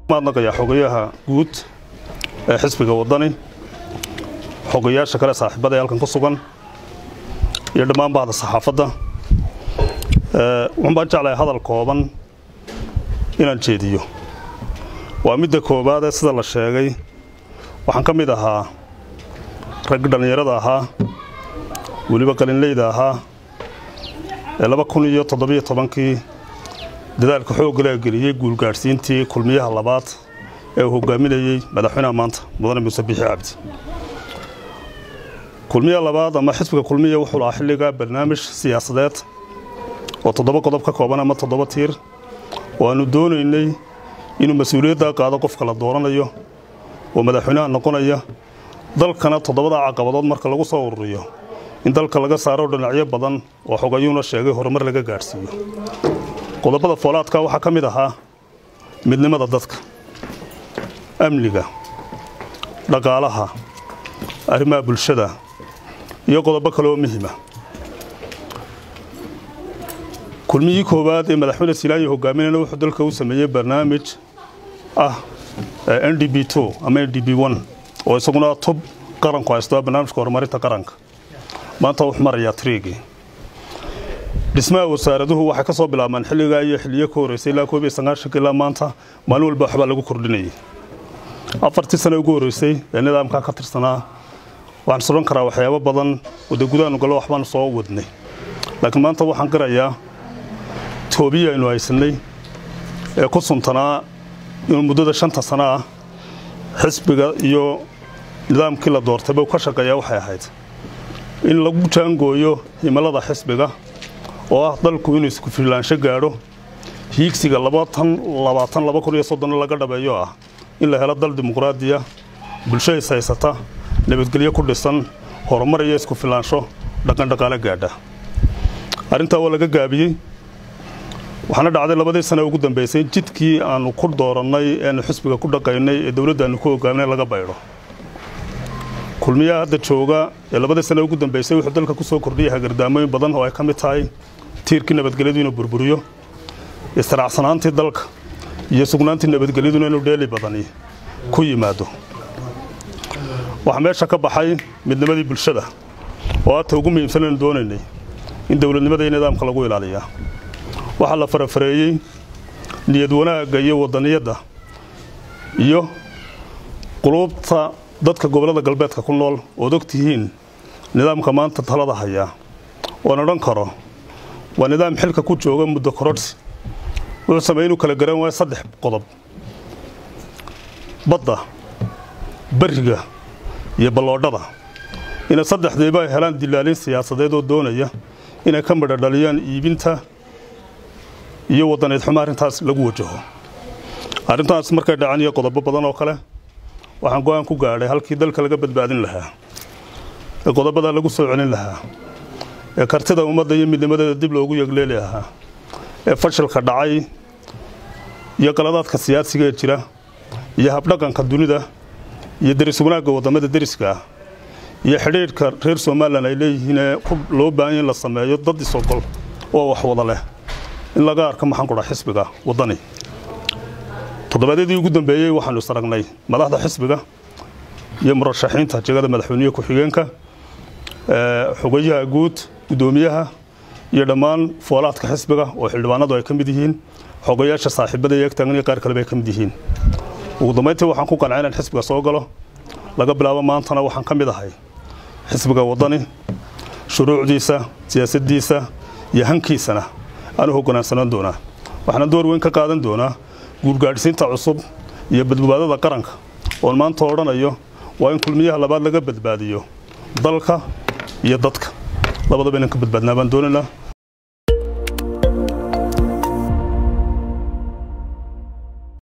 maadnaqayaa xogayaha guud ee xisbiga waddani xogayaasha kale saaxiibada ee halkan ku sugan iyo dhammaan bahda saxaafadda waxaan baan jeclahay hadal kooban inaan jeediyo waa midda koowaadee sida la sheegay waxaan ka mid ahaa rag dhallinyarada ahaa weliba qalinleyda ahaa ee laba kun iyo toddobiyo tobankii dadaalka xooggalea geliyey guulgaadhsiintii kulmiyaha labaad ee uu hogaaminayey madaxweynaha maanta mudane muuse biixi cabdi kulmiya labaad ama xisbiga kulmiya wuxuu lahaa xilligaa barnaamij siyaasadeed oo toddoba qodob ka kooban ama toddoba tiir oo aannu doonaynay inuu mas-uuliyaddaa qaado qofka la dooranayo oo madaxweynaha noqonaya dalkana toddobada caqabadood marka lagu soo ururiyo in dalka laga saaro dhinacyo badan oo xogayuuna sheegay horumar laga gaadhsiiyo qodobada foolaadka waxaa ka mid ahaa midnimada dadka amniga dhaqaalaha arrimaha bulshada iyo qodobo kale oo muhima kulmiyii koowaad ee madaxweyne silaayi hogaaminayna wuxuu dalka u sameeyey barnaamij ah n d b ama n d b oo isaguna tub qaranku haysto barnaamijka horumarinta qaranka maanta wuxuu marayaa triigii dhismaha wasaaraduhu waxay ka soo bilaabmaan xilligaa iyo xilliyo ka horreysay ilaa koob iyo sagaashanka ilaa maanta maalin walba waxbaa lagu kordhinayay afartii sane ugu horreysay ee nidaamkaa ka tirsanaa waxaan suran karaa waxyaabo badan wada gudaanu gallo waxbaanu soo wadnay laakiin maanta waxaan garayaa toobiyi aynu haysannay ee ku suntanaa inuu muddada shanta sano ah xisbiga iyo nidaamkii la doortayba ka shaqeeyaa waxay ahayd in lagu jaangooyo himilada xisbiga oo ah dalku inuu isku filaansho gaadho hiigsiga laga dhabeeyo ah in la helo dal dimuqraadiya bulsho is haysata nabadgelyo ku dhisan horumar iyo isku filaansho dhaqandhaqaale gaadha arrintaa waa laga gaabiyey waxaana dhacday labadii sane ugu dambaysay jidkii aanu ku doorannay eanu xisbiga ku dhaqaynay ee dowladdaannu ku hogaaminay laga baydho kulmiyaha hadda jooga ee labadii sane ugu dambaysay wuxuu dalka ku soo kordhiyay hagardaamooyin badan oo ay ka mid tahay tiirkii nabadgelyadu inuu burburiyo istiracsanaantii dalka iyo sugnaantii nabadgelyaduna inuu dheeli badani ku yimaado waxaa meesha ka baxay midnimadii bulshada oo aadta ugu muhiimsan aynu doonaynay in dowladnimada iyo nidaamka lagu ilaaliyaa waxaa la farafareeyey niyad wanaagga iyo wadaniyadda iyo quluubta dadka gobollada galbeedka ku nool ood og tihiin nidaamka maanta talada hayaa oan odhan karo waa nidaam xilka ku jooga muddo korodhsi wuxuu sameeyey inuu kala garan waayo saddex qodob badda beriga iyo balloodhada inay saddexdiiba ay helaan dilaalin siyaasadeed oo doonaya inay ka midho dhaliyaan iibinta iyo wadaneed xumo arrintaas lagu wajaho arrintaas markay dhacan iyo qodobo badan oo kale waxaan go-aan ku gaadhay halkii dalka laga badbaadin lahaa ee qodobadaa lagu soo celin lahaa ee kartida ummadda iyo midnimadeeda dib loogu yegleeli lahaa ee fashilka dhacay iyo qaladaadka siyaasiga ee jira iyo habdhaqanka dunida iyo deris wanaagga waddamada deriska ah iyo xidhiidhka reer somalilan ay leeyihiinee loo baahanya in la sameeyo dad isogol oo wax wada leh in laga arko maxaan qudha xisbiga waddani toddobaadyadii ugu dambeeyey waxaanu isaragnay madaxda xisbiga iyo murashaxiinta jegada madaxweyniye ku-xigeenka xogayaha guud guddoomiyaha iyo dhammaan foolaadka xisbiga oo xildhibaanadu ay ka mid yihiin xogayaasha saaxiibada iyo egtaagan iyo qaar kaleba ay ka mid yihiin ugu dambayntii waxaan ku qancay inaan xisbiga soo galo laga bilaabo maantana waxaan ka mid ahay xisbiga waddani shuruucdiisa siyaasaddiisa iyo hankiisana aanu hoggaansanaan doonaa waxaana door weyn ka qaadan doonaa guurgaadhsiinta cusub iyo badbaadada qaranka oon maanta odhanayo waa in kulmiyaha labaad laga badbaadiyo dalka iyo dadka labadaba inaan ka badbaadnaa baan doonaynaa